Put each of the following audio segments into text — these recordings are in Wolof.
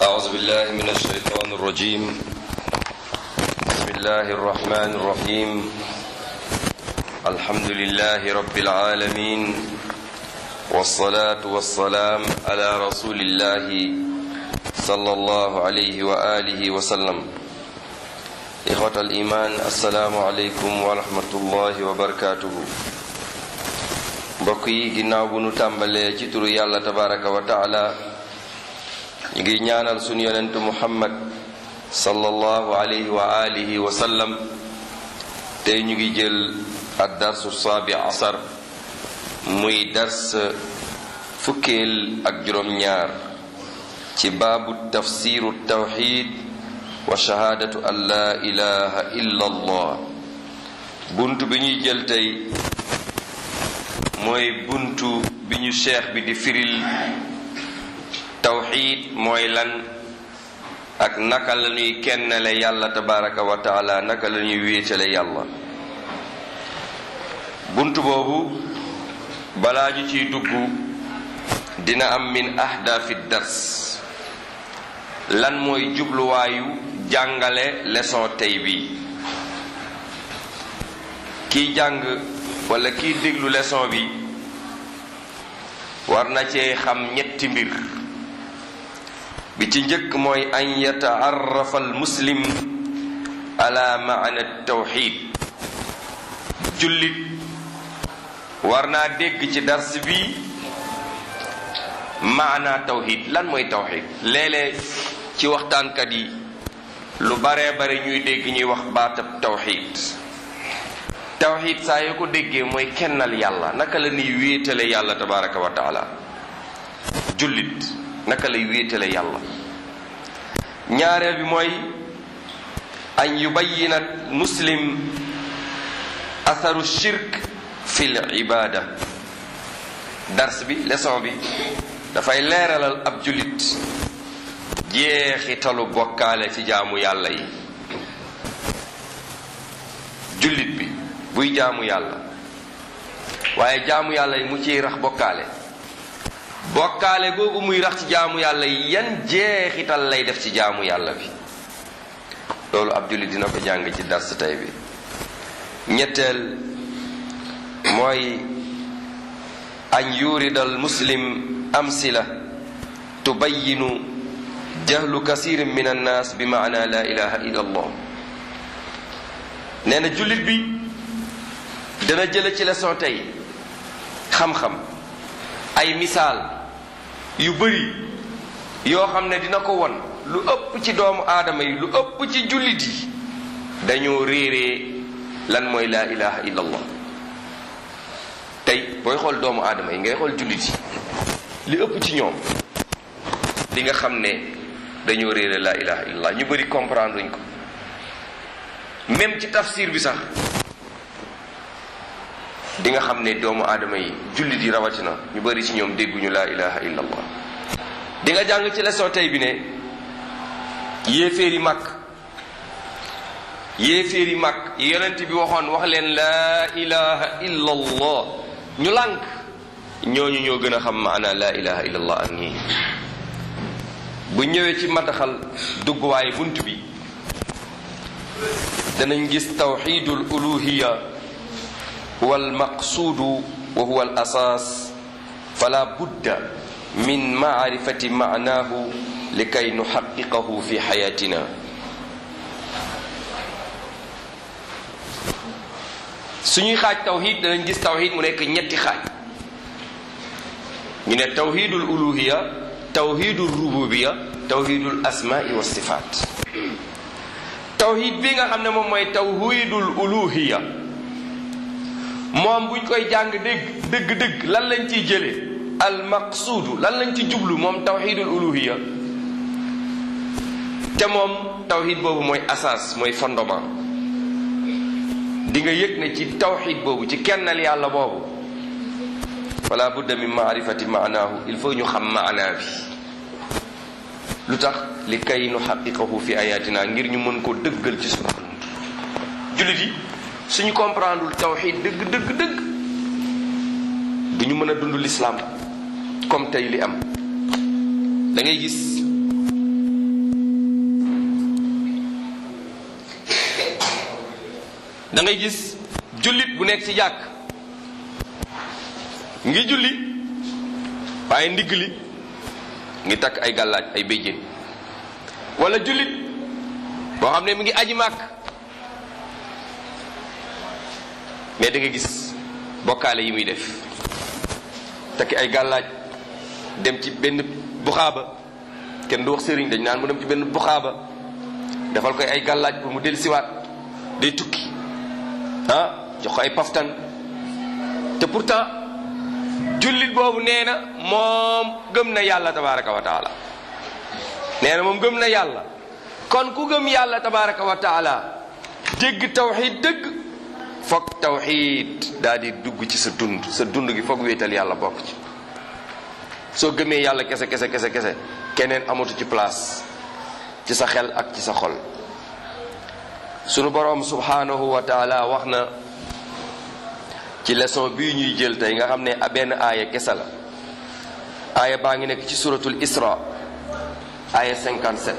أعوذ بالله من الشيطان الرجيم بسم الله الرحمن الرحيم الحمد لله رب العالمين والصلاة والسلام على رسول الله صلى الله عليه وآله وسلم إخوة الإيمان السلام عليكم ورحمة الله وبركاته mbokk yi ginnaaw bu nu tàmbalee ci turu yàlla tabaraka wa taala ñu ngi ñaanal sunu yonentu muhammad sallallahu alayhi wa alihi wa sallam tey ñu ngi jël ad darsu saabi asar muy dars fukkeel ak juróom-ñaar ci baabu tafsiru tawxid wa shahaadatu an la ilaha illa allah bunt bi ñuy jël tey mooy buntu bi ñu cheikh bi di firil tawxid mooy lan ak naka la ñuy kennale yàlla tabaraka wa taala naka la ñuy wéetale yàlla buntu boobu balaa ñu ciy dugg dina am min ahdaafi dars lan mooy jubluwaayu jàngale leçon tey bi kiy jàng wala kiy déglu leçon bi war na cee xam ñetti mbir bi ci njëkk mooy an yataarrafa al muslim ala maana tawxid jullit war naa dégg ci dars bi maana tawxid lan mooy tawxid léeg-léeg ci waxtaankat yi lu baree bare ñuy dégg ñuy wax baatab tawxid tawxid saa yoo ko déggee mooy kennal yàlla naka la ñuy wéetale yàlla tabaraka wa taala jullit naka lay wéetale yàlla ñaareel bi mooy an yubayina muslim atharu shirk fi l ibada dars bi leçon bi dafay leeralal ab jullit jeexitalu bokkaale ci jaamu yàlla yi jullit bi buy jaamu yàlla waaye jaamu yàlla yi mu ciy rax bokkaale bokkaale googu muy rax ci jaamu yàlla yi yan jeexital lay def ci jaamu yàlla bi loolu ab jullit dina ko jàng ci dars tey bi ñetteel mooy an yurida al muslim amsila tubayinu jahlu kasirin min annaas bi maana la ilaha illa allah nee na jullit bi dana jële ci leçon tey xam-xam ay misaal yu bari yoo xam ne dina ko won lu ëpp ci doomu aadama yi lu ëpp ci jullit yi dañoo réeree lan mooy laa ilaha illallah tey booy xool doomu aadama yi ngay xool jullit yi li ëpp ci ñoom li nga xam ne dañoo réere laa ilaha illallah ñu bari comprendre uñ ko même ci tafsir bi sax di nga xam ne doomu aadama yi jullit yi rawatina ñu bari ci ñoom dégguñu laa ilaha illallah di nga jàng ci leçon tey bi ne yéeféeri màkk yéeféeri màkk yonent bi waxoon wax leen laa ilaha illallah ñu lànk ñooñu ñoo gën a xam maana laa ilaha illallah ak ñii bu ñëwee ci madaxal dugguwaay bunt bi danañ gis tawxidul uluhiya wal maqsuudu wa huwa al asaas fala budda min maarifati maanaahu likay nuxaqiqahu fi xayaatina suñuy xaaj tawxid danañ gis tawxid mu nekk ñetti xaaj ñu ne tawxidul uluhiya tawxidul rububiya tawxidul asmaai wa sifaat tawxid bi nga xam ne moom mooy tawxidul uluhiya moom buñ koy jàng dégg dëgg-dëgg lan lañ ciy jëlee al maqsuudu lan lañ ci jublu moom tawxidul uluhiya te moom tawxid boobu mooy asaas mooy fondement di nga yëg ne ci tawxid boobu ci kennal yàlla boobu wala budda min maarifati maanaahu il faut ñu xam maanaa bi lu tax li kay nu xaqiqahu fi ayatina ngir ñu mën ko dëggal ci suñu dund jullit yi suñu comprendreul tawxid dëgg dëgg dëgg du ñu mën a dund lislaam comme tey li am da ngay gis da ngay gis jullit bu nekk ci jàkk ngi julli waaye ndigg li ngi takk ay gàllaaj ay béjjén wala jullit boo xam ne mi ngi aji màkk mais da nga gis bokkaale yi muy def takki ay gàllaaj dem ci benn buxaaba kenn du wax sëriñ dañ naan mu dem ci benn buxaaba defal koy ay gàllaaj pour mu del siwaat day tukki ah jox ko ay paftan te pourtant jullit boobu nee na moom gëm na yàlla tabaraka wa taala nee na moom gëm na yàlla kon ku gëm yàlla tabaraka wa taala dégg tawxid dëgg foog tawxid daal di dugg ci sa dund sa dund gi foog wéetal yàlla bokk ci soo gëmee yàlla kese kese kese kese keneen amatu ci place ci sa xel ak ci sa xol sunu boroom subhanahu wa taala wax na ci leçon bii ñuy jël tey nga xam ne benn aaya kese la aaya baa ngi nekk ci suratul isra aaya 57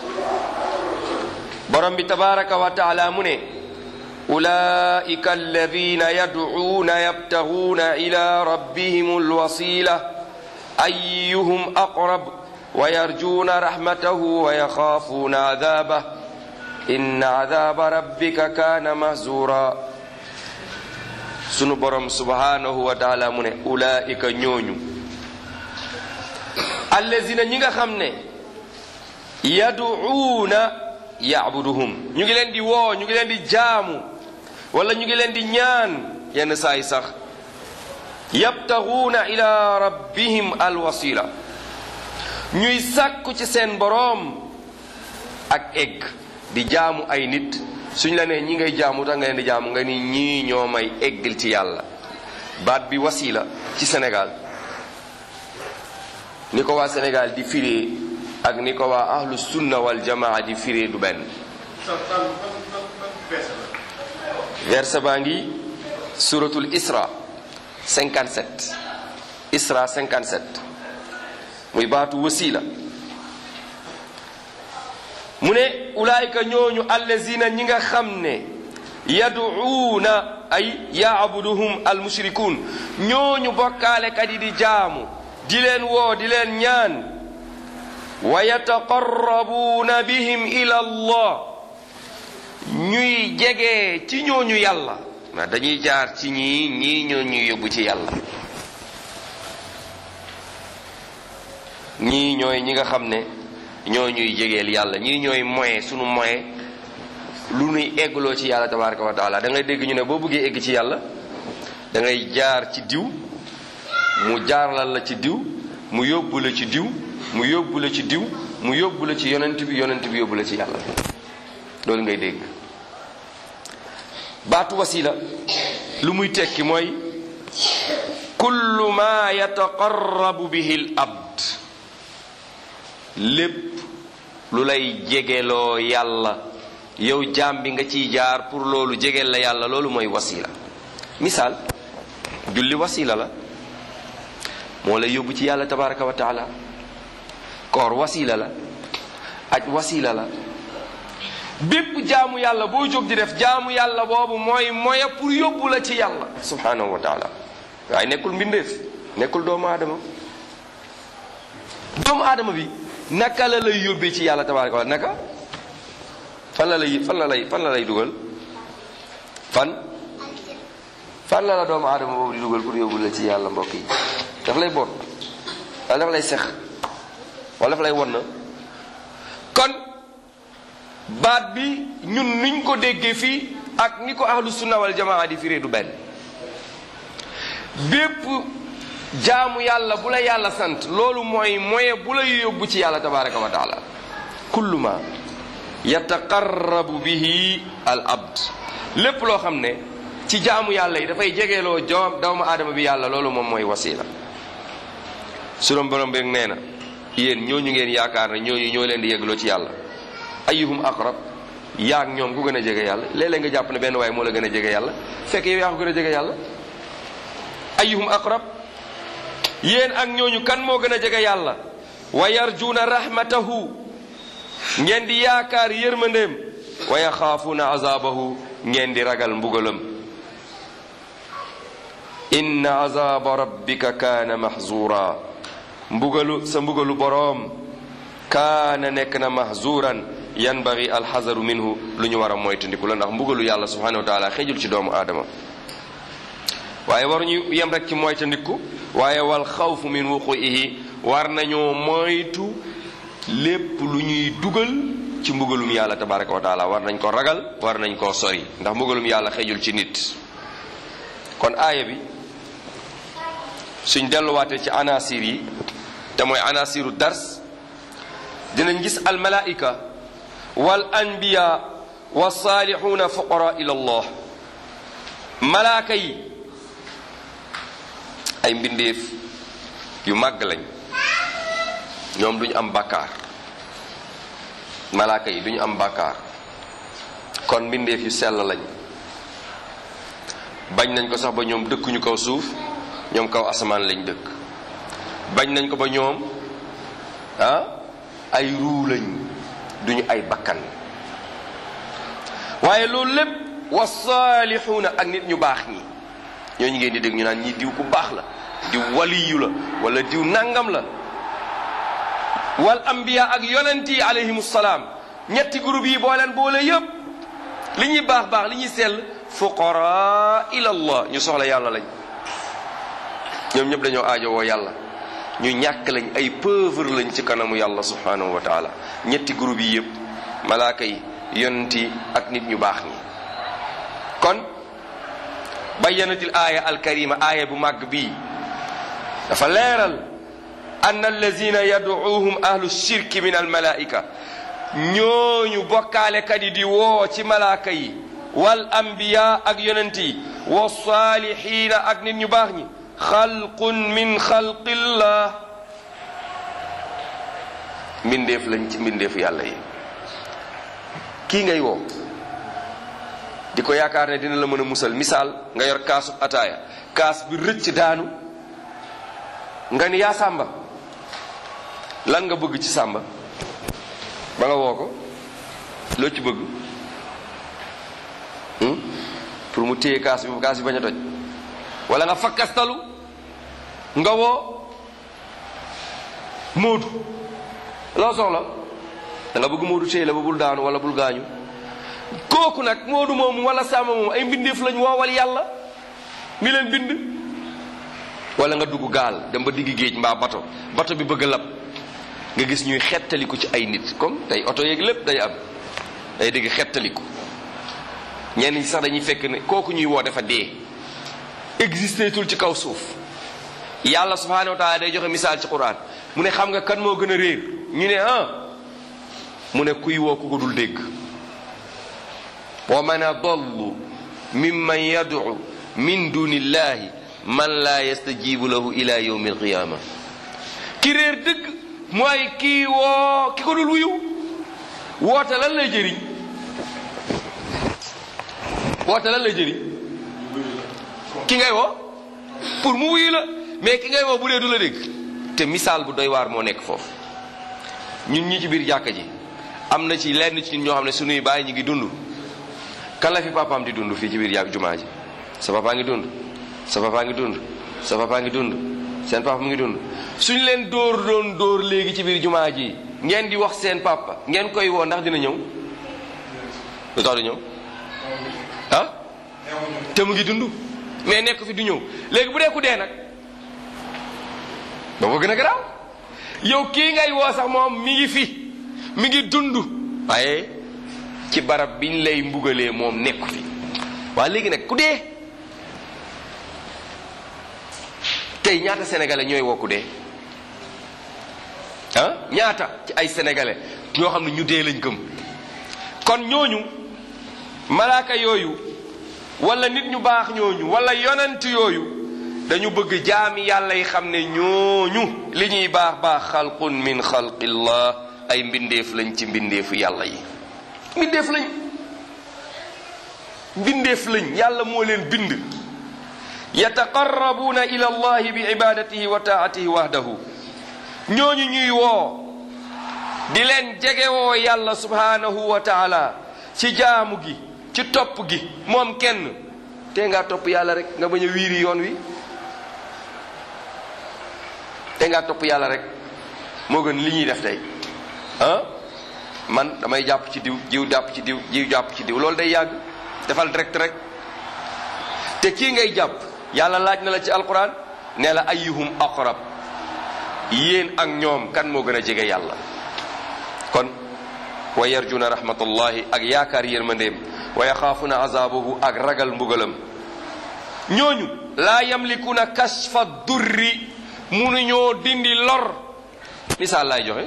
borom bi tabaraka wa taala mu ne ulaika alladina yadcuuna yabtaguuna ila rabbihim alwasila ayuhum aqrab wa yarjuuna rahmatahu wa yaxaafuuna adabah inna adaba rabbika kaana mahzura sunu borom subhanahu wa taala mu ne ulaika ñooñu allazina ñi nga xam ne yaduuna yaabuduhum ñu ngi leen di woo ñu ngi leen di jaamu wala ñu ngi leen di ñaan yenn saa yi sax yabtaguuna ila rabbihim alwasila ñuy sàkku ci seen boroom ak egg di jaamu ay nit suñ la nee ñi ngay jaamu tax nga leen di jaamu nga ni ñii ñoo may eggal ci yàlla baat bi wasila ci Sénégal ni ko waa Sénégal di firee ak ni ko waa ahlu sunna wal jamaa di firee du benn verset baa ngi suratul isra 57 isra 57 muy baatu wasila mu ne ulaayika ñooñu allazina ñi nga xam ne yaduuna ay yaabuduhum almushrikuun ñooñu bokkaalekat yi di jaamu di leen woo di leen ñaan wa yataqarrabuuna bihim ila allah ñuy jege ci ñooñu yàlla ma dañuy jaar ci ñii ñii ñoo ñuy yóbbu ci yàlla ñii ñooy ñi nga xam ne ñoo ñuy jegeel yàlla ñii ñooy moyen sunu moyen lu nuy eggloo ci yàlla tabaraka wa taala da ngay dégg ñu ne boo bëggee egg ci yàlla da ngay jaar ci diw mu jaarlal la ci diw mu yóbbu la ci diw mu yóbbu la ci diw mu yóbbu la ci yonent bi yonent bi yóbbu la ci yàlla loolu ngay dégg baatu wasila lu muy tekki mooy kullu ma yataqarrabu bihi l abd lépp lu lay jegeloo yàlla yow jaam bi nga ciy jaar pour loolu jegeel la yàlla loolu mooy wasila misaal julli wasila la moo lay yóbbu ci yàlla tabaraka wa taala koor wasila la aj wasila la bépp jaamu yàlla boo jóg di def jaamu yàlla boobu mooy moya pour yóbbu la ci yàlla subhanahu wa taala waaye nekkul mbindeef nekkul doomu aadama doomu aadama bi naka la lay yóbbee ci yàlla tabaraka wa naka fan la lay fan la lay fan la lay dugal fan fan la la doomu aadama boobu di dugal pour yóbbu la ci yàlla mbokk yi daf lay boot wala daf lay sex wala daf lay won na kon baat bi ñun niñ ko déggee fii ak ni ko ahlu sunna wal jamaa di firee du benn bépp jaamu yàlla bu la yàlla sant loolu mooy moye bu la yóbbu ci yàlla tabaraka wa taala kullu ma yataqarrabu bihi al abd lépp loo xam ne ci jaamu yàlla yi dafay jegeeloo joom doomu aadama bi yàlla loolu moom mooy wasila suram borom beeg nee na yéen ñooñu ngeen yaakaar ne ñooñu ñoo leen di yeggloo ci yàlla ayyuhum aqrab yaag ñoom ku gën a jege yàlla léeg-léeg nga jàpp ne benn waaye moo la gën a jege yàlla fekk yow yaa ko gën a jege yàlla ayyuhum aqrab yéen ak ñooñu kan moo gën a jege yàlla wa yarjuuna rahmatahu ngeen di yaakaar yërmandeem wa yaxaafuuna azabahu ngeen di ragal mbugalam inna azaba rabbika kaana mahzura mbugalu sa mbugalu boroom kaana nekk na mahzuran yanbaghi alxazaru minhu lu ñu war a moytandiku la ndax mbugalu yàlla subhanahu wa taala xejul ci doomu aadama waaye waruñu yem rek ci moytandiku waaye wal xawfu min wuquihi war nañoo moytu lépp lu ñuy dugal ci mbugalum yàlla tabaraka wa taala war nañ ko ragal war nañ koo sori ndax mbugalum yàlla xejul ci nit kon aaya bi suñ delluwaatee ci anasir yi te mooy anasiru dars dinañ gis al malaika wal anbiya wa saalixuuna fuqara ila allah malaaka yi ay mbindeef yu màgg lañ ñoom duñu am bàkkaar malaaka yi duñu am bàkkaar kon mbindeef yu sell lañ bañ nañ ko sax ba ñoom dëkkuñu kaw suuf ñoom kaw asamaan lañ dëkk bañ nañ ko ba ñoom ah ay ruu lañ duñu ay bakkan waaye loolu lépp wa saalixuuna ak nit ñu baax ñi ñooñu ngeen di dégg ñu naan ñi diw ku baax la diw waliyu la wala diw nangam la wal ambiya ak yonent yi alayhimu salaam ñetti groupe yi boo leen boole yépp li ñuy baax baax li ñuy sell fuqara ila allah ñu soxla yàlla lañ ñoom ñëpp dañoo aajowoo yàlla ñu ñàkk lañ ay pauvre lañ ci kanamu yàlla subhanahu wa taala ñetti groupe yi yépp malaaka yi yonent yi ak nit ñu baax ñi kon bayyanatil aaya alkarima aaya bu màgg bii dafa leeral ann allazina yaduuhum ahlu shirki min almalaika ñooñu bokkaalekat yi di woo ci malaaka yi wal ambiya ak yonent yi wa saalihiina ak nit ñu baax ñi xalqun min xalqillah mbindeef lañ ci mbindeefu yàlla yi kii ngay woo di ko yaakaar ne dina la mën a musal misaal nga yor kaasu ataaya kaas bi rëcc daanu nga ni yaa sàmba lan nga bëgg ci sàmba ba nga woo ko loo ci bëgg pour mu téye kaas bi kaas bi bañ a toj wala nga fakkastalu nga woo móodu loo soxla da nga bëgg móodu téye la ba bul daanu wala bul gaañu kooku nag moodu moomu wala sàmba moomu ay mbindeef lañ woowal yàlla mi leen bind wala nga dugg gaal dem ba digg géej mbaa bato bato bi bëgg a lab nga gis ñuy xettaliku ci ay nit comme tey oto yeeg lépp day am day dégg xettaliku ñenn ñi sax dañuy fekk ne kooku ñuy woo dafa dee existé tul ci kaw suuf yàlla subhanahu wa taala day joxe misaal ci quran mu ne xam nga kan moo gën a réer ñu ne ah mu ne kuy woo ku ko dul dégg wa man adallu mimman yad'u min dunillahi man laa yastajibu lahu ila yawmi alqiyama ki réer dëgg mooy kii woo ki ko dul wuyu woote lan lay jëriñ woote lan lay jëriñ ki ngay woo pour mu wuyu la mais ki ngay woo bu dee du la dégg te misaal bu doy waar moo nekk foofu ñun ñi ci biir jàkka ji am na ci lenn ci ñun ñoo xam ne suñuy bàyyi ñu ngi dund kan la fi papaam di dund fii ci biir yàgg jumaa ji sa papa ngi dund sa papa ngi dund sa papa ngi dund seen papa mu ngi dund suñ leen dóor doon dóor léegi ci biir jumaa ji ngeen di wax seen papa ngeen koy woo ndax dina ñëw lu tax du ñëw ah te mu ngi dund mais nekk fi du ñëw léegi bu dee ku dee nag boobu gën a garaaw yow kii ngay woo sax moom mi ngi fi mi ngi dund waaye ci barab biñ lay mbugalee moom nekku fi waa léegi nag ku dee tey ñaata sénégalais ñooy woo ku dee ah ñaata ci ay sénégalais ñoo xam ne ñu dee lañ gëm kon ñooñu malaaka yooyu wala nit ñu baax ñooñu wala yonent yooyu dañu bëgg jaami yàlla yi xam ne ñooñu li ñuy baax baax xalqun min xalqillah ay mbindeef lañ ci mbindeefu yàlla yi mbindeef lañ mbindeef lañ yàlla moo leen bind yataqarrabuuna ila allahi bi ibadatihi wa taatihi wahdahu ñooñu ñuy woo di leen jegewoo yàlla subhanahu wa taala ci jaamu gi ci topp gi moom kenn te ngaa topp yàlla rek nga bañ a wiiri yoon wi te ngaa topp yàlla rek moo gën li ñuy def tey ah man damay jàpp ci diw jiw jàpp ci diw jiw jàpp ci diw loolu day yàgg defal direct rek te kii ngay jàpp yàlla laaj na la ci alquran ne la ayyuhum aqrab yéen ak ñoom kan moo gën a jege yàlla kon wa yarjuna rahmatullahi ak yaakaar yërmandeem wa yaxaafuna azabahu ak ragal mbugalam ñooñu laa yamlikuna kashfa durri munuñoo dindi lor misaal laay joxe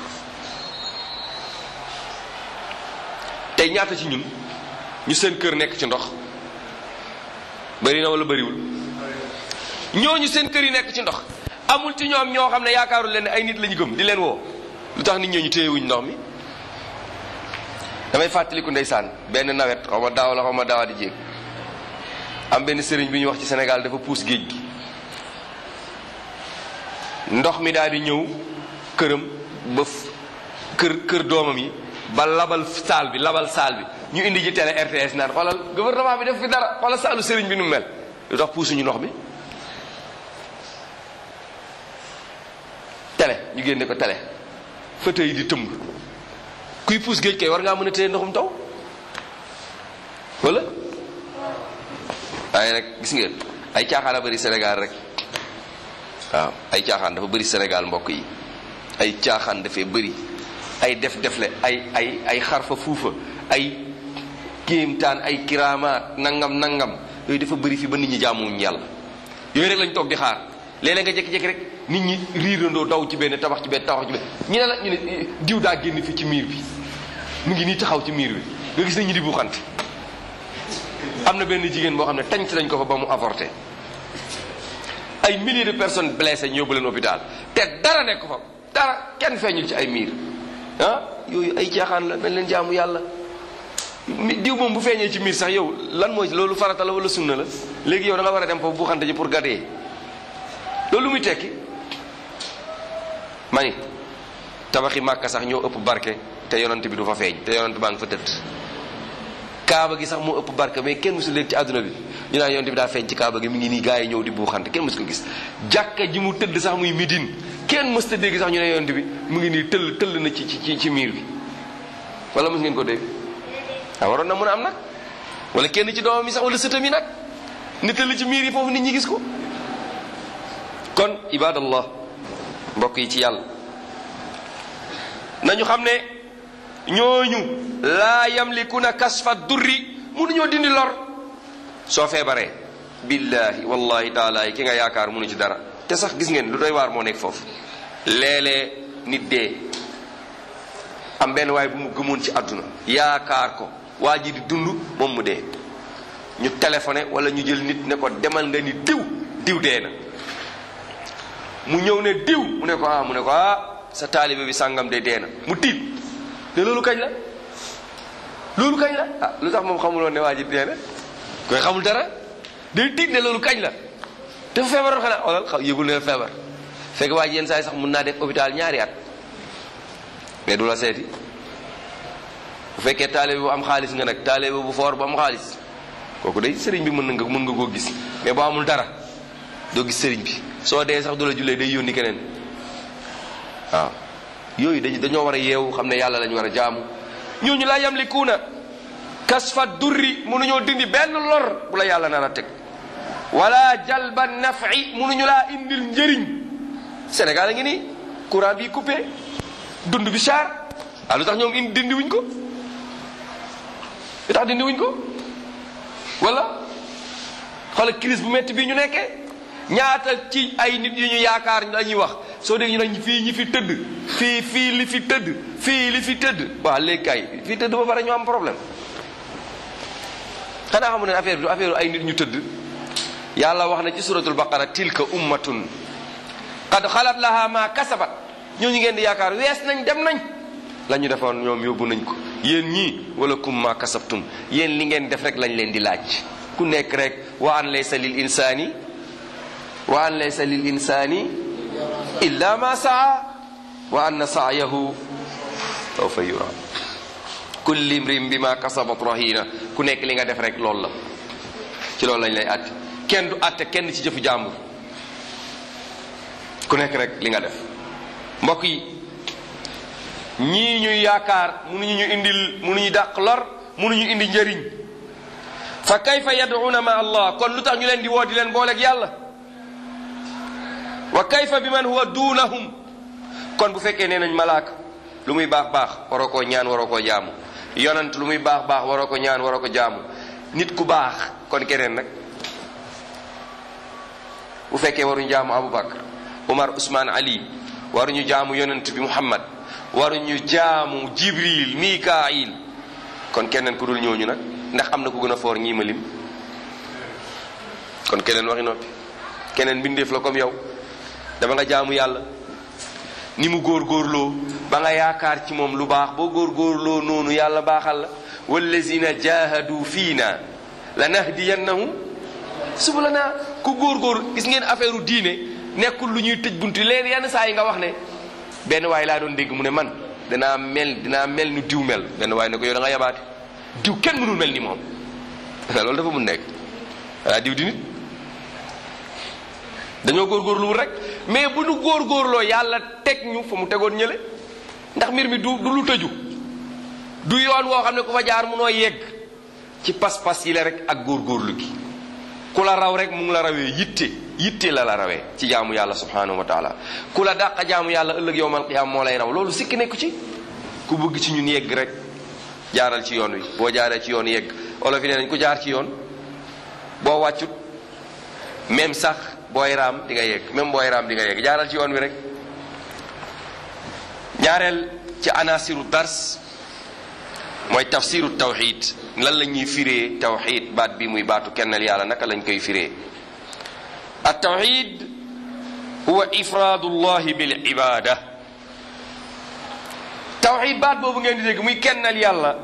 tey ñaata ci ñun ñu seen kër nekk ci ndox bari na wala bariwul ñooñu seen kër yi nekk ci ndox amul ci ñoom ñoo xam ne yaakaarul leen ne ay nit lañu gëm di leen woo lu tax nit ñooñu téyewuñ ndox mi damay fàttaliku ndeysaan benn nawet xaw ma daaw la xaw ma daawa di jéeg am benn sëriñ bi ñu wax ci Sénégal dafa puus géej gi ndox mi daal di ñëw këram ba kër kër doomam yi ba labal saal bi labal saal bi ñu indi ji télé RTS naan xoolal gouvernement bi def fi dara xoolal saalu sëriñ bi nu mel lu tax puusuñu ndox mi télé ñu génne ko télé fauteuil yi di tëmb kuy puus géej kay war ngaa mën a téye ndoxum taw wala waaye rek gis ngeen ay caaxaan a bëri Sénégal rek waaw ay caaxaan dafa bëri Sénégal mbokk yi ay caaxaan dafay bëri ay def defle ay ay ay xarfa fuufa ay kéemtaan ay kiraamaat nangam nangam yooyu dafa bëri fi ba nit ñi jaamuwuñ yàlla yooyu rek lañ toog di xaar léeg-léeg nga jékki-jékki rek nit ñi riirandoo daw ci benn tabax ci benn tabax ci benn ñu ne la ñu ne diw daa génn fi ci miir bi mu ngi nii taxaw ci miir bi nga gis nañ ñi di buuxante am na benn jigéen boo xam ne tañt nañ ko fa ba mu avorté ay milliers de personnes blessées ñu yóbbu leen hôpital te dara nekk fa dara kenn feeñul ci ay miir ah yooyu ay caaxaan la nañ leen jaamu yàlla diw moom bu feeñee ci miir sax yow lan mooy loolu farata la wala sunna la léegi yow da nga war a dem foofu buuxante ji pour gadee loolu lu muy tekki mani tabaxi màkka sax ñoo ëpp barke te yonant bi du fa feeñ te yonant baa ngi fa tëdd kaaba gi sax moo ëpp barke mais kenn musul leen ci àdduna bi ñu naan yonant bi daa feeñ ci kaaba gi mi ngi nii gaa yi ñëw di buuxante kenn musu ko gis jàkka ji mu tëdd sax muy midin kenn mës ta dégg sax ñu ne yonant bi mu ngi nii tëll tëll na ci ci ci miir bi wala mës ngeen ko dégg waaw waroon na mën a am nag wala kenn ci doomam yi sax wala sëtam yi nag ni tëll ci miir yi foofu nit ñi gis ko kon ibadallah mbokk yi ci yàlla nañu xam ne ñooñu laa yamlikuna kasfa durri mënuñoo dindi lor soo feebaree billahi wallahi taala ki nga yaakaar mënu ci dara te sax gis ngeen lu doy waar moo nekk foofu léeg-léeg nit dee am benn waay bu mu gëmoon ci àdduna yaakaar ko waa ji di dund moom mu dee ñu téléphoné wala ñu jël nit ne ko demal nga ni diw diw dee na mu ñëw ne diw mu ne ko ah mu ne ko ah sa taalibe bi sàngam de dee na mu tiit ne loolu kañ la loolu kañ la ah lu tax moom xamuloon ne waa ji dee na koy xamul dara day tiit ne loolu kañ la dafa feebaroon xanaa xoolal xaw yëgul ne feebar fekk waa ji yenn saa yi sax mun naa def hôpital ñaari at mais du la seeti bu fekkee taalibe bu am xaalis nga nag taalibe bu foor bu am xaalis kooku day sëriñ bi mën na nga mën nga koo gis mais boo amul dara doo gis sëriñ bi soo dee sax du la jullee day yónni keneen waaw yooyu dañ dañoo war a yeewu xam ne yàlla lañu war a jaamu ñooñu laa yamlikuuna kasfa durri mënuñoo dindi benn lor bu la yàlla nar a teg wala jalba nafi mënuñu laa indil njëriñ Sénégal a ngi nii courant bi coupé dund bi cher ah lu tax ñoom indi dindi wuñ ko lu tax dindi wuñ ko wala xoolal crise bu métti bii ñu nekkee ñaata ci ay nit yu ñu yaakaar la ñuy wax soo dégg ñu ne fii ñi fi tëdd fii fii li fi tëdd fii li fi tëdd waaw léegi kay fii tëdd ba pare ñu am problème xanaa xamu ne affaire bi du affaire ay nit ñu tëdd yàlla wax na ci suratul baqara tilka ummatun qad xalat laha ma kasabat ñooñu ngeen di yaakaar wees nañ dem nañ la ñu defoon ñoom yóbbu nañ ko yéen ñii wala kum ma kasabtum yéen li ngeen def rek lañ leen di laaj ku nekk rek wa an laysa lil insani wa an laysa lil insani illa ma saa wa anna saayahu sawfa yura kulli imrim bi ma kasabat rahina ku nekk li nga def rek loolu la ci loolu lañ lay àtte kenn du àtte kenn ci jëfu jàmbur ku nekk rek li nga def mbokk yi ñii ñuy yaakaar mënuñu ñu indil mënuñu dàq lor mënuñu indi njëriñ fa kayfa yad'una ma allah kon lu tax ñu leen di woo di leen booleeg yàlla wa kayfa bi man huwa duunahum kon bu fekkee nee nañ malaaka lu muy baax baax waroo koo ñaan waroo koo jaamu yonant lu muy baax baax waroo ko ñaan waroo ko jaamu nit ku baax kon keneen nag bu fekkee waruñu jaamu Abubakar Umar Usmaan Ali waruñu jaamu yonent bi Muhammad waruñu jaamu Jibril Mikaayil kon keneen ku dul ñooñu nag ndax am na ku gën a foor ñii ma lim kon keneen waxi noppi keneen mbindeef la comme yow dama nga jaamu yàlla ni mu góorgóorloo ba nga yaakaar ci moom lu baax boo góorgóorloo noonu yàlla baaxal la wallazina jahadu fiina lanahdiyannahum subulana ku góorgóor gis ngeen affaire u diine nekkul lu ñuy tëj buntu leen yenn saa yi nga wax ne benn waay laa doon dégg mu ne man dinaa mel dinaa mel ni diw mel benn waay ne ko yow da nga yabaate diw kenn mënul mel ni moom loolu dafa mun nekk waa diw di nit dañoo góorgóorluwul rek mais bu nu góorgóorloo yàlla teg ñu fa mu tegoon ñële ndax mbir mi du du lu tëju du yoon woo xam ne ku fa jaar munoo yegg ci pas-pas yi la rek ak góorgóorlu gi ku la raw rek mu ngi la rawee yitte yitte la la rawee ci jaamu yàlla subhanahu wa taala ku la dàq jaamu yàlla ëllëg yowmal qiyaam moo lay raw loolu sikki nekku ci ku bëgg ci ñun yegg rek jaaral ci yoon wi boo jaaree ci yoon yegg olof yi nee nañ ku jaar ci yoon boo wàccut même sax booy raam di nga yegg même booy raam di nga yegg jaaral ci yoon wi rek ñaareel ci anasiru dars mooy tafsiru tawxid lan la ñuy firee tawxid baat bi muy baatu kennal yàlla naka lañ koy firee at tawxid huwa ifraadu llahi bil ibada tawxid baat boobu ngeen di dégg muy kennal yàlla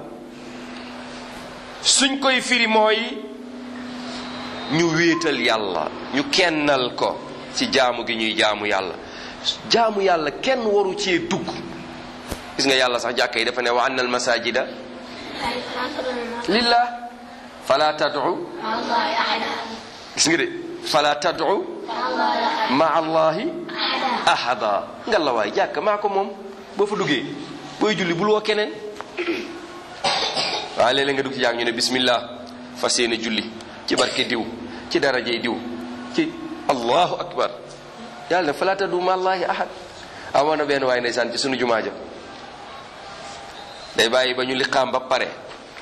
suñ koy firi mooy ñu wéetal yàlla ñu kennal ko ci jaamu gi ñuy jaamu yàlla jaamu yàlla kenn waru cee dugg gis nga yàlla sax jàkka yi dafa ne wa anna al masajida lillah fala tad'u gis nga de fala tad'u ma allahi ahada nga la waay jàkka maa ko moom boo fa duggee booy julli bul woo keneen waaye léeg-léeg nga dugg ci jàng ñu ne bismillah fas yéene julli ci barke diw ci darajey diw ci allahu akbar yàlla ne fala tad'u ma allahi ahad amoon na benn waay ndeysaan ci sunu jumaa ja day bàyyi ba ñu liqaam ba pare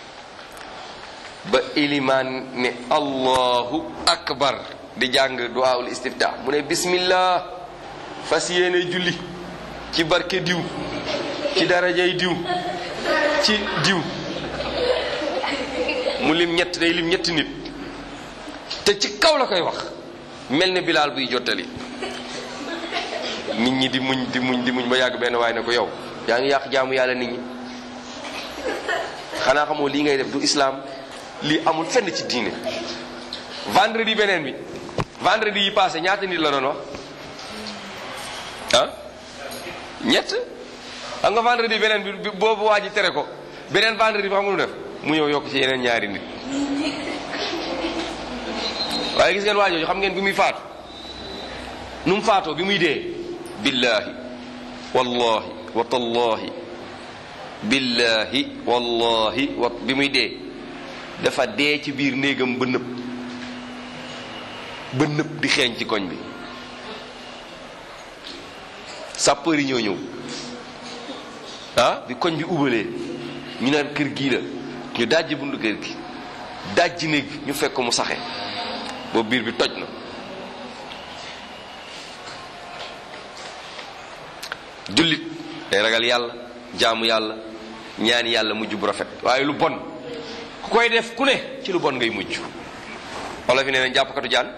ba ilimaan ne allahu akbar di jàng duwaawul istifta mu ne bismillah fas yéene julli ci barke diw ci darajay diw ci diw mu lim ñett day lim ñetti nit te ci kaw la koy wax mel ne bilaal buy jottali nit ñi di muñ di muñ di muñ ba yàgg benn waay ne ko yow yaa ngi yàq jaamu yàlla nit ñi xanaa xamoo lii ngay def du islam lii amul fenn ci diine vendredi beneen bi vendredi yi passé ñaata nit la doon wax ah ñett xam nga vendredi beneen bi boobu waa ji tere ko beneen vendredi bi xam nga lu def mu ñëw yokk ci yeneen ñaari nit waaye gis ngeen waa jooju xam ngeen bi muy faatu nu mu faatoo bi muy dee billahi wallahi wa tallahi billahi wallahi wa bi muy dee dafa dee ci biir néegam ba nëb ba nëb di xeeñ ci koñ bi sapeur yi ñoo ñëw ah bi koñ bi ubalee ñu naan kër gii la ñu dajji bundu kër gi dajji néeg bi ñu fekk mu saxe boobu biir bi toj na jullit day ragal yàlla jaamu yàlla ñaan yàlla mujj bu rafet waaye lu bon ku koy def ku ne ci lu bon ngay mujj wala fi nee nañ jàppkatu jaan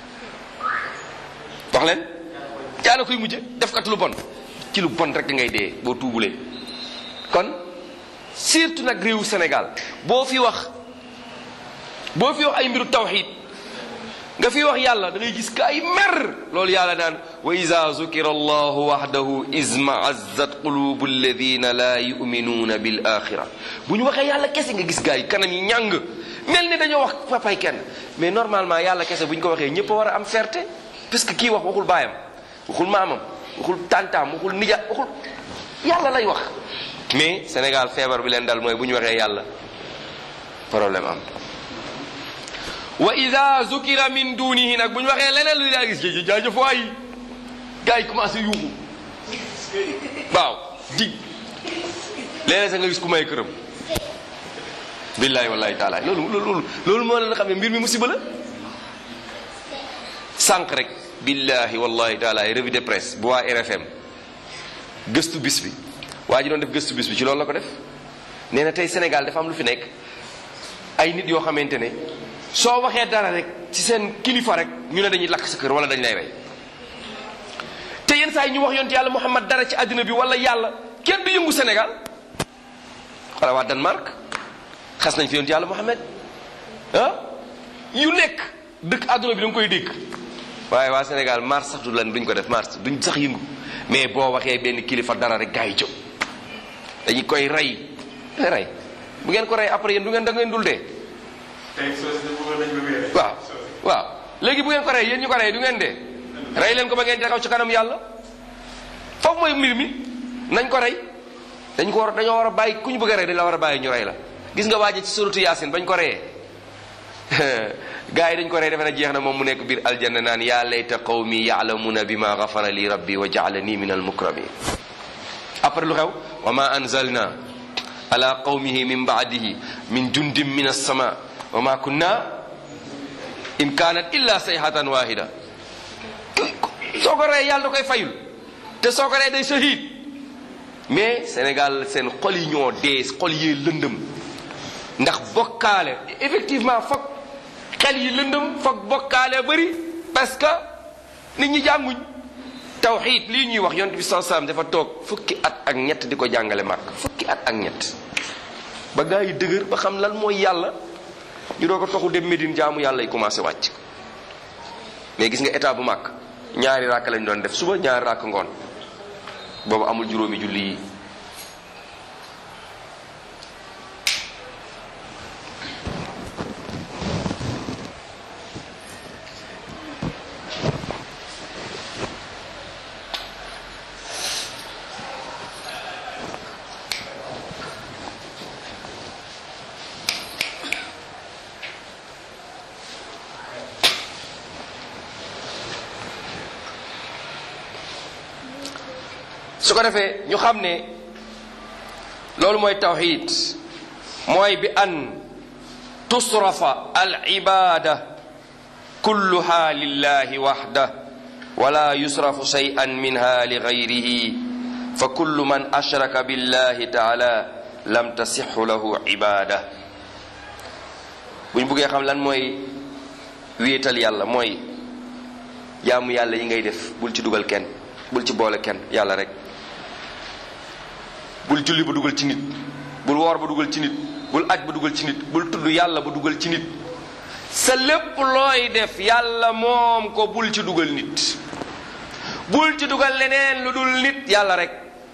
wax leen jaana koy mujje defkatu lu bon ci lu bon rek ngay dee boo tuubulee kon surtout nag réewu Sénégal boo fi wax boo fi wax ay mbiru tawxiid nga dafiy wax yàlla da ngay gis ka ay mer loolu yàlla naan wa ida zukira allahu waxdahu izmaazzat qulubu alladina la yuminuuna bil axira bu ñu waxee yàlla kese nga gis gaa yi kanam yi ñàng mel ni dañoo wax papay kenn mais normalement yàlla kese bu ñu ko waxee ñëpp a war a am fierté parce que kii wax waxul baayam waxul maamam waxul tantaam waxul nija waxul yàlla lay wax mais Sénégal feebar bi leen dal mooy bu ñu waxee yàlla problème am wa ida zukira min dunihi nag bu ñu waxee leneen lu daa gis jë jaajëf waay gars yi commencé yuuxu waaw dig léeg-léeg sax nga gis ku may këram billahi wallahi taala loolu loolu loolu moo leen xam ne mbir mi musiba la sànq rek billahi wallahi taala revue de presse bu waa RFM gëstu bis bi waa ji doon def gëstu bis bi ci loolu la ko def nee na tey Sénégal dafa am lu fi nekk ay nit yoo xamante ne soo waxee dara rek ci seen kilifa rek ñu ne dañuy lakk sa kër wala dañ lay rey te yenn saa yi ñu wax yonent yàlla Muhammad dara ci àddina bi wala yàlla kenn du yëngu Sénégal wala waa Danemark xas nañ fi yonent yàlla Muhammad ah yu nekk dëkk àdduna bi da nga koy dégg waaye waa Sénégal mars sax du lan duñ ko def mars duñ sax yëngu mais boo waxee benn kilifa dara rek gaa yi jóg dañu koy rey rey bu ngeen ko rey après yéen du ngeen da ngeen dul dee waaw waaw léegi bu ngeen ko rey yéen ñu ko rey du ngeen dee rey leen ko ba ngeen taxaw ci kanam yàlla foofu mooy mbir mi nañ ko rey dañ ko war dañoo war a bàyyi ku ñu bëgg a rey dañ la war a bàyyi ñu rey la gis nga waaje ci suratu yaasin bañ ko reyee gars yi dañ ko rey defe na jeex na moom mu nekk biir aljanna naan yaa layta qawmi ya'lamuna bima ghafara li rabbi wa ja'alani min almukramin après lu xew wa ma anzalna ala qawmihi min ba'dihi min jundin min as-sama wa ma kunna in kanat illa sayhatan wahida soo ko rey yàlla da koy fayul te soo ko rey day shahid mais Sénégal seen xol yi ñoo dee xol yi lëndëm ndax bokkaale effectivement foog xel yi lëndëm foog bokkaale bëri parce que nit ñi jànguñ tawxiid lii ñuy wax yonent bi sallallahu alayhi wasallam dafa toog fukki at ak ñett di ko jàngale màkk fukki at ak ñett ba gaa yi dëgër ba xam lan mooy yàlla ñu doo ko toxu dem Médine jaamu yàlla yi commencé wàcc mais gis nga état bu màkk ñaari ràkk lañ doon def suba ñaari ràkk ngoon boobu amul juróomi julli yi su ko defee ñu xam ne loolu mooy tawxid mooy bi an tusrafa al ibada kulluha lillahi waxda wala yusrafu shay'an minha li gayrihi fa kullu man ashraka billahi taala lam tasixu lahu ibada bu ñu buggee xam lan mooy wéetal yàlla mooy jaamu yàlla yi ngay def bul ci dugal kenn bul ci boole kenn yàlla rek bul julli ba dugal ci nit bul woor ba dugal ci nit bul aj ba dugal ci nit bul tudd yàlla ba dugal ci nit sa lépp looy def yàlla moom ko bul ci dugal nit bul ci dugal leneen lu dul nit yàlla rek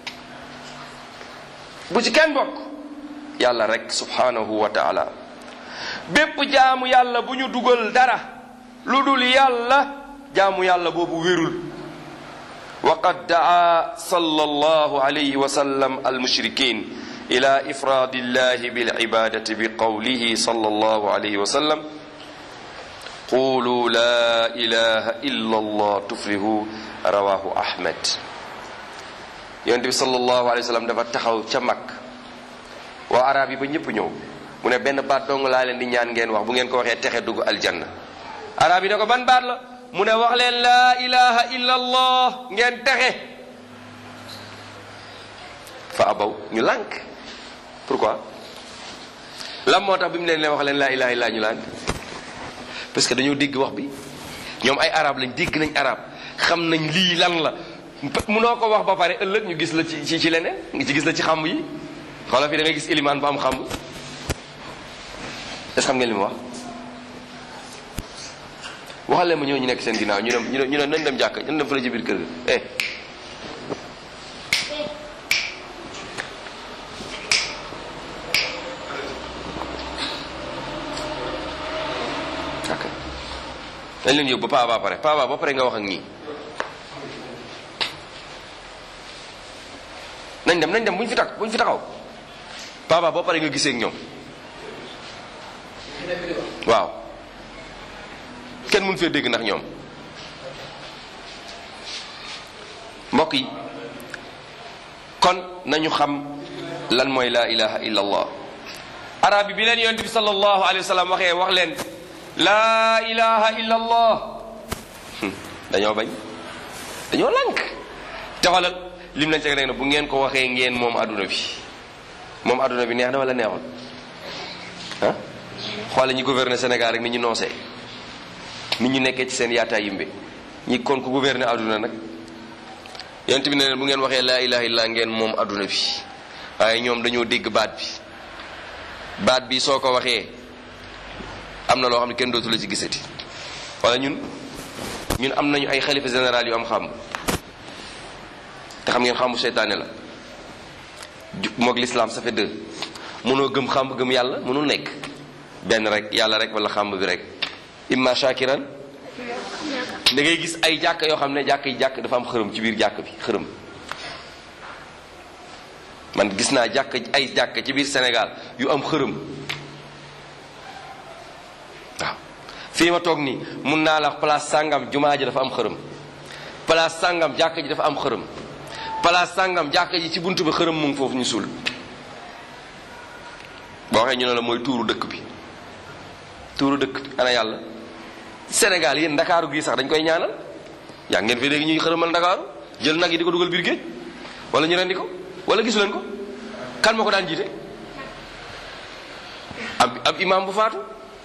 bu ci kenn bokk yàlla rek subhanahu wa taala bépp jaamu yàlla bu ñu dugal dara lu dul yàlla jaamu yàlla boobu wérul وقد دعا صلى الله عليه وسلم المشركين إلى إفراد الله بالعبادة بقوله صلى الله عليه وسلم قولوا لا إله إلا الله تفلحوا رواه أحمد yonent bi sallallahu alayhi wa sallam dafa taxaw ca mag waa arab yi ba ñëpp ñëw mu ne benn baat dong laa leen di ñaan ngeen wax bu ngeen ko waxee texe dugg aljanna arab yi ne ko ban baat la mu ne wax leen laa ilaha illa allah ngeen texe fa abaw ñu lànk pourquoi lan moo tax bi mu leen leen wax leen laa ilaha illa ñu lànk parce que dañoo dégg wax bi ñoom ay arab lañ dégg nañ arab xam nañ lii lan la munoo ko wax ba pare ëllëg ñu gis la ci ci ci leneen nga ci gis la ci xamb yi xoolal fi da ngay gis ilimaan bu am xamb est xam ngeen li mu wax waxal leen ma ñoo ñu nekk seen ginnaaw ñu dem ñu ne ñu ne nañ dem jàkka ñu dem fële ci biir kër ga eh ok dañ leen yóbbu ba paa ba pare paa ba ba pare nga wax ak ñii nañ dem nañ dem buñ fi tak buñ fi taxaw paa ba ba pare nga gisee ak ñoom waaw kenn mun fee dégg ndax ñoom mbokk yi kon nañu xam lan mooy laa ilaha illa allah arab bi bi leen yonent bi sallallahu alayhi wa sallam waxee wax leen laa ilaha illa allah dañoo bañ dañoo lànk te xoolal lim lañ teg rek na bu ngeen ko waxee ngeen moom adduna bi moom adduna bi neex na wala neexul ah xoole ñi gouverner Sénégal rek ni ñu noosee nit ñu nekkee ci seen yaataa yimbe ñi kon ku gouverner adduna nag yonent bi ne leen bu ngeen waxee laa ilaha illa ngeen moom adduna bi waaye ñoom dañoo dégg baat bi baat bi soo ko waxee am na loo xam ne kenn dootu la ci gisati wala ñun ñun am nañu ay xalifa général yu am xam te xam ngeen xamu seytaane la moog l'islam ça fait deux mënoo gëm xam gëm yàlla mënul nekk benn rek yàlla rek wala xamb bi rek imma shakiran da ngay gis ay jàkk yoo xam ne jàkk yi jàkk dafa am xërëm ci biir jàkk bi xërëm man gis naa jàkk ay jàkk ci biir Sénégal yu am xërëm waaw fii ma toog nii mun naa la place sàngam jumaa ji dafa am xërëm place sàngam jàkk ji dafa am xërëm place sàngam jàkk ji ci buntu bi xërëm mu ngi foofu ñu suul boo waxee ñu ne la mooy tuuru dëkk bi tuuru dëkk bi ana yàlla Sénégal yéen ndakaaru gii sax dañ koy ñaanal yaa ngeen fi léegi ñuy xërëmal ndakaaru jël nag yi di ko dugal biir géej wala ñu rendi ko wala gisu leen ko kan moo ko daan jiite ab ab imam bu faatu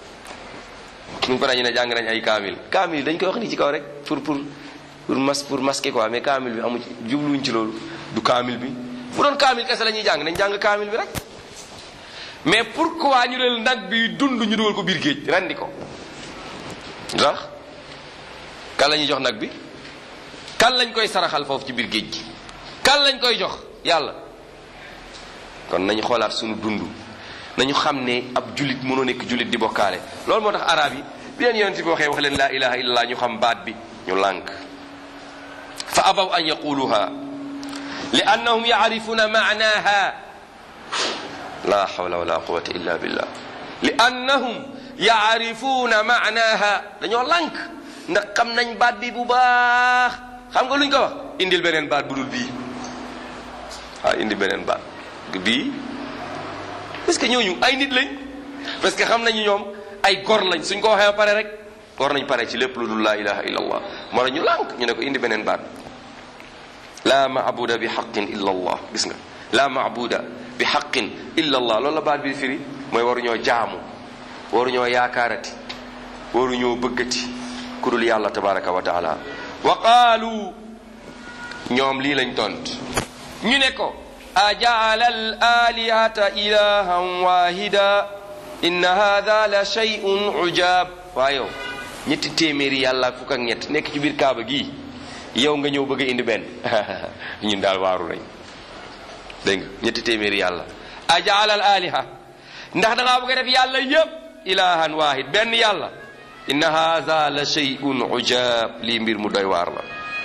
ñu ko dañu ne jàng nañ ay kaamil kaamil dañ koy wax ni ci kaw rek pour pour pour mas pour masquer quoi mais kaamil bi amu ci jubluwuñ ci loolu du kaamil bi bu doon kaamil kese la ñuy jàng nañ jàng kaamil bi rek mais pourquoi ñu del nag bi dund ñu dugal ko biir géej rendi ko ndax kan la ñuy jox nag bi kan lañ koy saraxal foofu ci biir géej gi kan lañ koy jox yàlla kon nañu xoolaat suñu dund nañu xam ne ab jullit mënoo nekk jullit di bokkaale loolu moo tax arab yi bi leen yonent bi waxee wax leen laa ilaha illallah ñu xam baat bi ñu lànk fa abaw an yaquluha li annahum yaarifuna maanaha la hawla wala quwata illa billah li annahum yaarifuna maanaha dañoo lànk ndax xam nañ baat bi bu baax xam nga luñ ko wax indil beneen baat bu dul bii waaw indi beneen baat bii parce que ñooñu ay nit lañ parce que xam nañu ñoom ay gor lañ suñ ko waxee ba pare rek war nañ pare ci lépp lu dul laa ilaha illa allah moo tax ñu lànk ñu ne ko indi beneen baat laa maabuda bi xaqin illa allah gis nga laa maabuda bi xaqin illa allah loolu la baat bi firi mooy waruñoo jaamu waruñoo yaakaarati waruñoo bëggati ku dul yàlla tabaraka wa taala wa qaalu ñoom lii lañ tont ñu ne ko ajaala al alihata ilahan wahida inna hada la shay'un ujab waa yow ñetti téeméeri yàlla ak fukk ak ñett nekk ci biir kaaba gii yow nga ñëw bëgg a indi benn ñun daal waaru nañ dégg nga ñetti téeméeri yàlla ajaala al aliha ndax da ngaa bëgg a def yàlla yépp ilahan wahid benn yàlla inna hada la shay'un ujab lii mbir mu doy waar la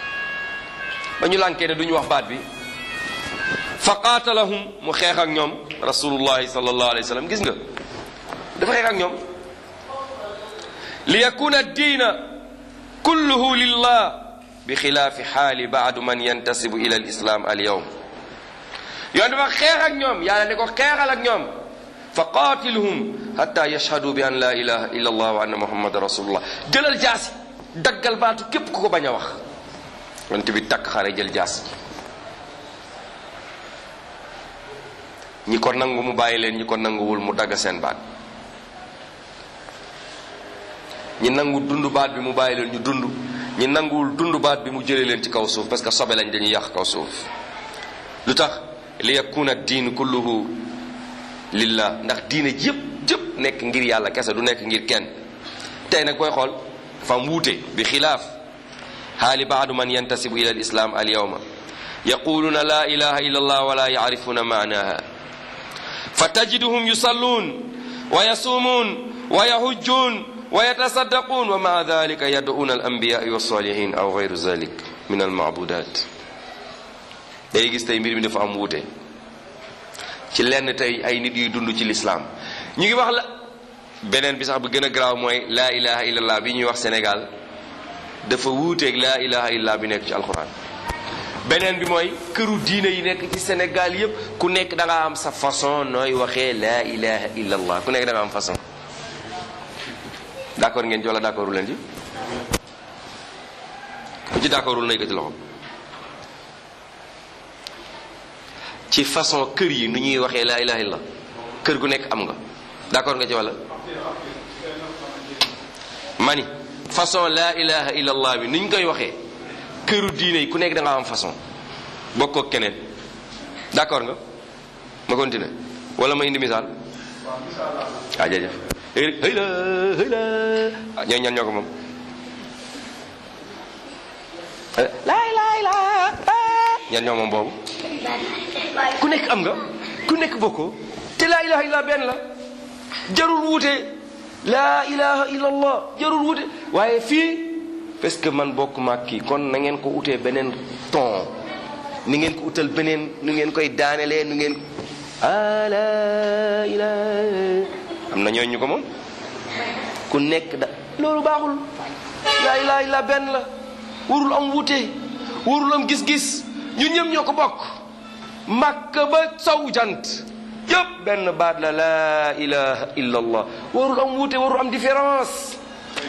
ba ñu lànkee ne duñu wax baat bi fa qaatalahum mu xeex ak ñoom rasulullahi sallallahu alayhi wa sallam gis nga dafa xeex ak ñoom li yakuna diina kulluhu lillah bi xilaafi xaali baadu man yantasibu ila alislam alyawm yoon dafa xeex ak ñoom yàlla ne ko xeexal ak ñoom fa qaatiluhum hatta yashhadu bi an la ilaha illa allah wa anna muhammadan rasulullah jëlal jaasi daggal baatu képp ku ko bañ a wax yonent bi takk xare jël jaas ñi ko nangu mu bàyyi leen ñi ko nanguwul mu dagg seen baat ñi nangu dund baat bi mu bàyyi leen ñu dund ñi nanguwul dund baat bi mu jëlee leen ci kaw suuf parce que sobe lañ dañuy yàq kaw suuf lu tax li yakuna diin kulluhu lillah ndax diine jëpp jëpp nekk ngir yàlla kese du nekk ngir kenn tey nag koy xool fam wuute bi xilaaf haali baadu man yantasibu ila alislam alyawma yaquluna la ilaha illa allah wala yacrifuna maanaha fatajiduhum yusallun wa yasumun wa yahujjun wa yatasaddaqun wa maa dalika yad'una alambiyai walsalihin aw gayru zalik min almaabudat day gis tey mbir mi dafa am wuute ci lenn tey ay nit yuy dund ci lislaam ñu ngi wax la beneen bi sax bu gën a garaaw mooy laa ilaha illallah bi ñuy wax Sénégal dafa wuuteeg laa ilaha illallah bi nekk ci alquran beneen bi mooy këru diine yi nekk ci Sénégal yépp ku nekk da nga am sa façon nooy waxee laa ilaha illallah ku nekk da nga am façon d'accord ngeen ci wala d'accordul leen ci ku ci d'accordul na yëkkati loxo ci façon kër yi nu ñuy waxee laa ilaha illallah kër gu nekk am nga d'accord nga ci wala mani façon laa ilaha illallah bi nu ñu koy waxee këru diine yi ku nekk da nga am façon bokkoo ak keneen d'accord nga ma continuer wala ma indi misaal ah jërëjëf hëy la hëy la ah ñoo ñan ñoo ko moom laay laay laa ñan ñoo moom boobu ku nekk am nga ku nekk bokkoo te laa ilaha illa benn la jarul wuute laa ilaha illa allah jarul wuute waaye fii parce que man bokk maag kii kon na ngeen ko utee beneen ton ni ngeen ko utal beneen nu ngeen koy daanelee nu ngeen a laa ilaha am na ñooñu ko moom ku nekk da loolu baaxul laa ilaha illa benn la warul am wuute warul am gis-gis ñun ñëpp ñoo ko bokk màkk ba sow jant yëpp benn baat la laa ilaha illa allah warul am wuute warul am différence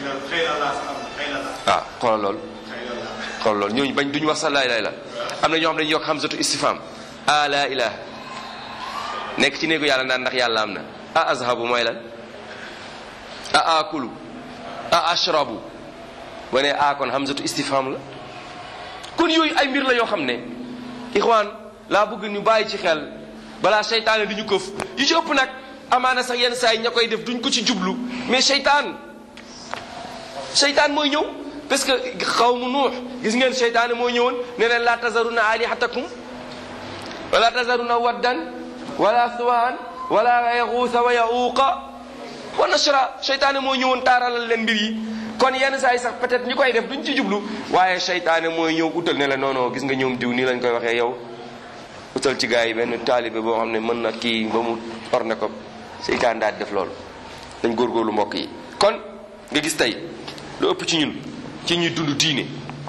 waaw xoolal loolu xoolal loolu ñooñu bañ duñu wax sax laa ilaha illa am na ñoo xam dañuy yokk hamzatu istifham a laa ilaha nekk ci néegu yàlla naan ndax yàlla am na a azhabu mooy lan a akulu a ashrabu ba ne a kon hamzatu istifham la kon yooyu ay mbir la yoo xam ne ixwaan laa bëgg ñu bàyyi ci xel balaa seytaane di ñu këf yu ci ëpp nag amaana sax yenn saa yi ña koy def duñ ko ci jublu mais seytaan seytaan mooy ñëw parce que xaw mu nuux gis ngeen seytaane mooy ñëwoon ne leen laa tazaruna alihatakum wala tazaruna waddan wala suwaan wala yaxuusa wa yaxuuqa wa nasra seytaane mooy ñëwoon taaralal leen mbir yi kon yenn saa yi sax peut-être ñi koy def duñ ci jublu waaye seytaane mooy ñëw utal ne la non non gis nga ñoom diw nii lañ koy waxee yow utal ci gars yi benn taalibe boo xam ne mën na kii ba mu orne ko seytaan daal di def loolu dañ góorgóorlu mbokk yi kon nga gis tey lu ëpp ci ñun ci ñuy dund diine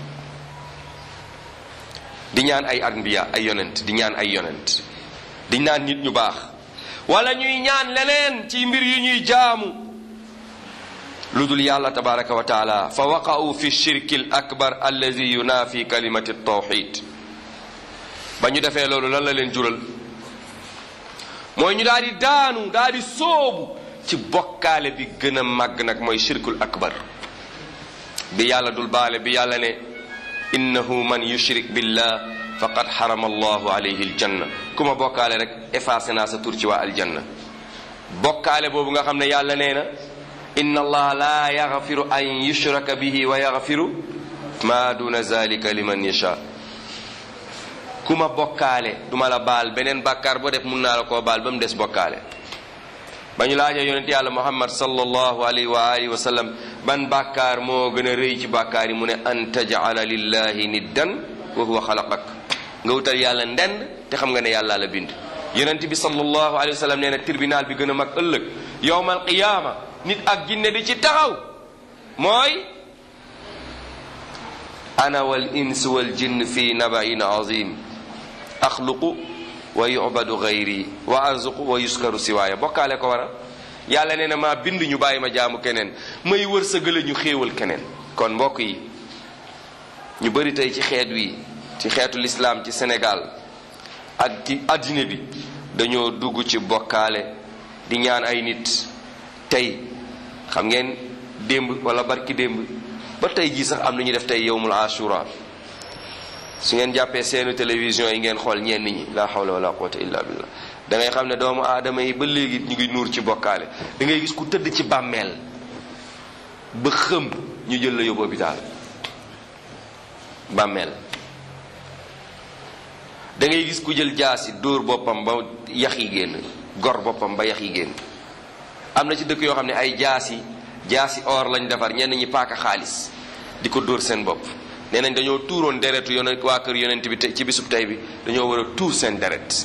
di ñaan ay anbiya ay yonent di ñaan ay yonent di ñaan nit ñu baax wala ñuy ñaan leneen ci mbir yi ñuy jaamu lu dul yàlla tabaraka wa taala fa waqa'u fi shirki al akbar allazi yunafi kalimati tawxid ba ñu defee loolu lan la leen jural mooy ñu daal di daanu daal di sóobu ci bokkaale bi gën a màgg nag mooy shirkul akbar bi yàlla dul baale bi yàlla ne innahu man yushrik billah faqad xarama allahu alayhi aljanna ku ma bokkaale rek effacé naa sa tur ci waa aljanna bokkaale boobu nga xam ne yàlla nee na inna allaha la yaxfiru an yushraka bihi wa yaxfiru ma duna zalika liman yasha ku ma bokkaale duma la baal beneen bàkkaar boo def mun naa la koo baal ba mu des bokkaale ba ñu laajee yonent yàlla muhammad sallallahu alayhi wa alihi wa sallam ban bàkkaar moo gën a rëy ci bàkkaar yi mu ne an tajala lillahi niddan wa huwa xalaqak nga wutal yàlla ndend te xam nga ne yàlla la bind yonent bi sallallahu alayhi wa sallam nee na tribunal bi gën a mag ëllëg yowmal qiyaama nit ak jinne di ci taxaw mooy ana wal ins wal jinn fi nabain azim axluqu wa yubadu gayri wa arzuqu wa yuskaru siwaaya bokkaale ko wara yàlla nee na maa bind ñu bàyyi ma jaamu keneen may wërsëgale ñu xéewal keneen kon mbokk yi ñu bëri tey ci xeet wi ci xeetu lislaam ci Sénégal ak ci addina bi dañoo dugg ci bokkaale di ñaan ay nit tey xam ngeen démb wala barki démb ba tey jii sax am na ñu def tey yowmul ashura su ngeen jàppee seenu télévision yi ngeen xool ñenn ñi la hawla wala quwwata illa billah da ngay xam ne doomu aadama yi ba léegi ñu ngi nuur ci bokkaale da ngay gis ku tëdd ci bàmmeel ba xëm ñu jël la yóbbu hôpital bàmmeel da ngay gis ku jël jaasi dóor boppam ba yax yi génn gor boppam ba yax yi génn am na ci dëkk yoo xam ne ay jaasi jaasi or lañ defar ñenn ñi paaka xaalis di ko dóor seen bopp nee nañ dañoo tuuroon deretu yonent waa kër yonent bi te ci bisub tey bi dañoo war a tuur seen deret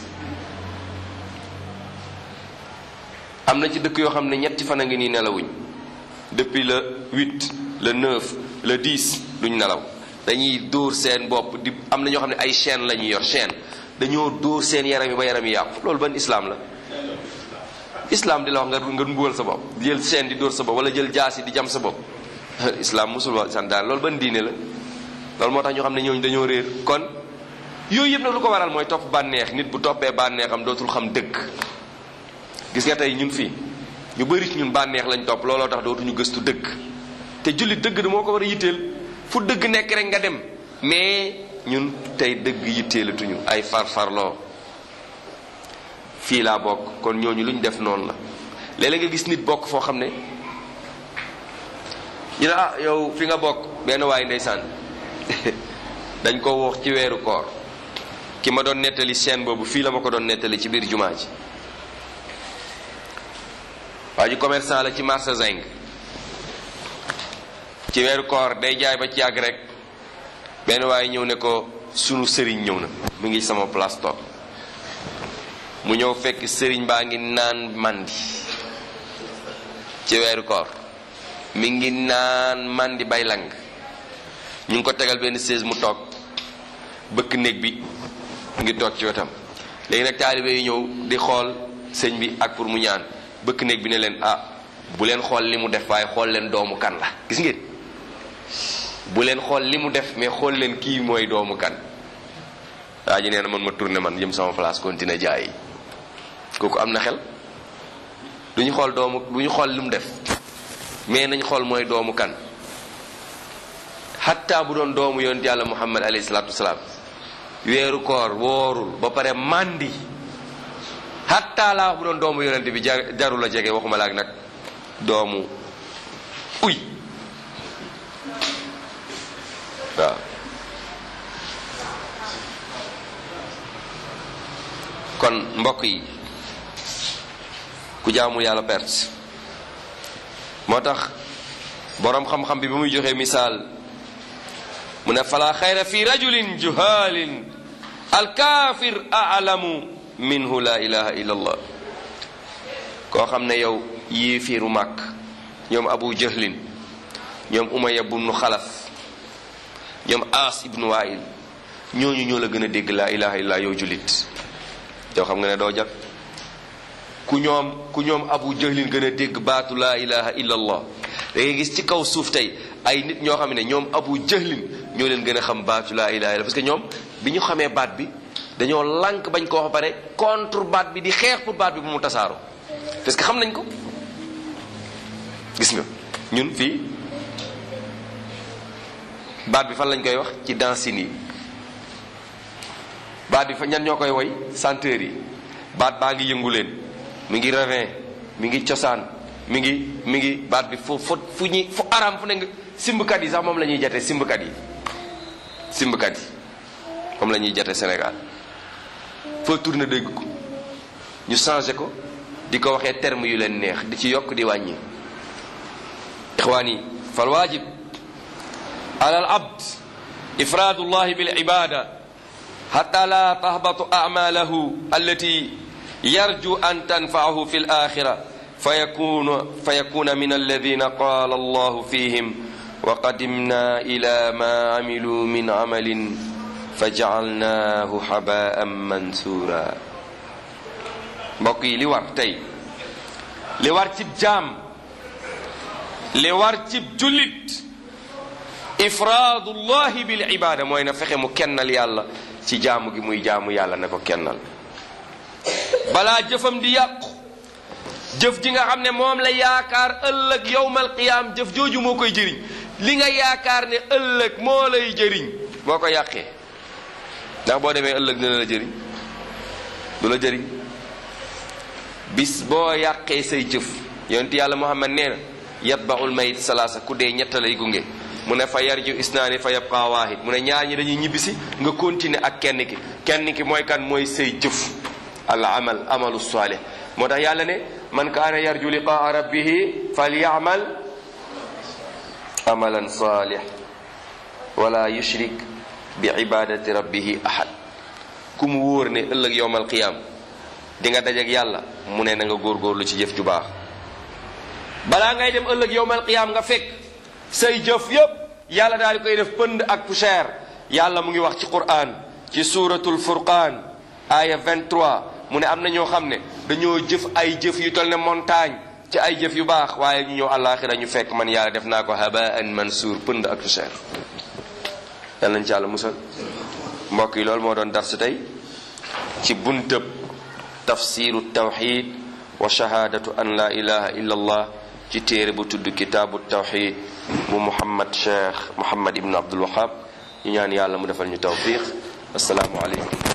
am na ci dëkk yoo xam ne ñetti fan a ngi nii nelawuñ depuis le 8 le 9 le 10 duñ nelaw dañuy dóor seen bopp di am na ñoo xam ne ay chaîne la ñuy yor chaîne dañoo dóor seen yaram yi ba yaram yi yàqu loolu ban islam la islam di la wax nga nga mbugal sa bopp di jël chaîne di dóor sa bopp wala jël jaas yi di jam sa bopp islam musul wax santaan loolu ban diine la loolu moo tax ñu xam ne ñooñu dañoo réer kon yooyu yëpp nag lu ko waral mooy topp bànneex nit bu toppee bànneexam dootul xam dëgg gis nga tey ñun fii ñu bëri ci ñun bànneex lañ topp looloo tax dootuñu gëstu dëgg te jullit dëgg da moo ko war a yitteel fu dëgg nekk rek nga dem mais ñun tey dëgg yitteelatuñu ay farfarloo fii laa bokk kon ñooñu lu ñu def noonu la léeg-léeg nga gis nit bokk foo xam ne ñu ne ah yow fi nga bokk benn waay ndeysaan dañ ko wax ci weeru koor ki ma doon nettali seen boobu fii la ma ko doon nettali ci biir jumaa ji waa ji commerçant la ci marché Zing ci weeru koor day jaay ba ci yàgg rek benn waaye ñëw ne ko sunu sëriñ ñëw na mu ngi sama place toog mu ñëw fekk sëriñ baa ngi naan mandi ci weeru koor mi ngi naan mandi bay lang ñu ngi ko tegal benn chaise mu toog bëkk néeg bi mu ngi toog ci wetam léegi nag taalibe yi ñëw di xool sëñ bi ak pour mu ñaan bëkk néeg bi ne leen ah bu leen xool li mu def waaye xool leen doomu kan la gis ngeen bu leen xool li mu def mais xool leen kii mooy doomu kan waa ji nee na man ma tourné man jëm sama place continuer jaay kooku am na xel du ñu xool doomu du ñu xool li mu def mais nañ xool mooy doomu kan xatta bu doon doomu yonent yàlla muhammad alayhi salaatu wasalaam weeru koor woorul ba pare màndi xatta laa wax bu doon doomu yonent bi jaru la jege waxuma la ak nag doomu uy waaw kon mbokk yi ku jaamul yàlla perte moo tax boroom xam-xam bi ba muy joxe misaal mu ne fala xayra fi rajulin juhalin alkaafir alamu minhu la ilaha illa allah koo xam ne yow yéefiiru màkk ñoom abu jahlin ñoom umaya bnu xalaf ñoom aas ibnu wail ñooñu ñoo la gën a dégg laa ilaha illa yow julit yow xam nga ne doo jag ku ñoom ku ñoom abu jahlin gën a dégg baatu laa ilaha illa allah da ngay gis ci kaw suuf tey ay nit ñoo xam ne ñoom abu jahlin ñoo leen gën a xam baatu laa ilaha illa parce que ñoom bi ñu xamee baat bi dañoo lànk bañ ko wax ba pare contre baat bi di xeex pour baat bi bu mu tasaaro parce que xam nañ ko gis nga ñun fii baat bi fan lañ koy wax ci dancing yi baat bi fa ñan ñoo koy woy chanteur yi baat baa ngi yëngu leen mi ngi ravin mi ngi cosaan mi ngi mi ngi baat bi fu fu fu ñuy fu araam fu ne nga simbkat yi sax moom la ñuy jate simbkat yi simbkat yi moom la ñuy jate Sénégal foo tourné dégg ko ñu changé ko di ko waxee terme yu leen neex di ci yokk di wàññi ixwaan yi fal waajib ala al abd ifraadu llahi bil ibada xata la tahbatu amalahu allati yarju an tanfaahu fi alaxira fa yakuna fa yakuna min alladina qala allahu fihim wa qadimna ila ma amilu min amalin fa jaalnaahu habaan mansura mbokk yi li war tey li war cib jaam li war cib jullit ifraadullahi bil ibada mooy na fexe mu kennal yàlla ci jaamu gi muy jaamu yàlla na ko kennal balaa jëfam di yàqu jëf ji nga xam ne moom la yaakaar ëllëg yowmal qiyaam jëf jooju moo koy jëriñ li nga yaakaar ne ëllëg moo lay jëriñ boo ko yàqee ndax boo demee ëllëg dina la jëriñ du la jëriñ bis boo yàqee say jëf yonent yàlla muhammad nee na yatbaul mayit salaasa ku dee ñetta lay gunge mu ne fa yarju isnaani fa yabqa waahid mu ne ñaar ñi dañuy ñibbisi nga continuer ak kenn ki kenn ki mooy kan mooy say jëf al amal amalu salih moo tax yàlla ne man kaana yarju liqaa rabbihi falyamal amalan salih wala yushrik bi ibadati rabbihi ahad ku mu wóor ne ëllëg yowmal qiyaam di nga dajeek yàlla mu ne na nga góorgóorlu ci jëf ju baax balaa ngay dem ëllëg yowmal qiyaam nga fekk say jëf yépp yàlla daal di koy def pënd ak poussière yàlla mu ngi wax ci quran ci suratul furqaan aya 23 mu ne am na ñoo xam ne dañoo jëf ay jëf yu tol ne montagne ci ay jëf yu baax waaye ñu ñëw àllaaxira ñu fekk man yàlla def naa ko habaan mansuur pënd ak poussière yàlla nañ ci yàlla musal mbokk yi loolu moo doon darsu tey ci buntëb tafsiru tawxid wa shahaadatu an la ilaha illa allah ci téere bu tudd kitaabu tawxid bu muhammad cheikh muhammad ibnu abdul wahab ñu ñaan yàlla mu defal ñu tawfiq asalaamu aleykum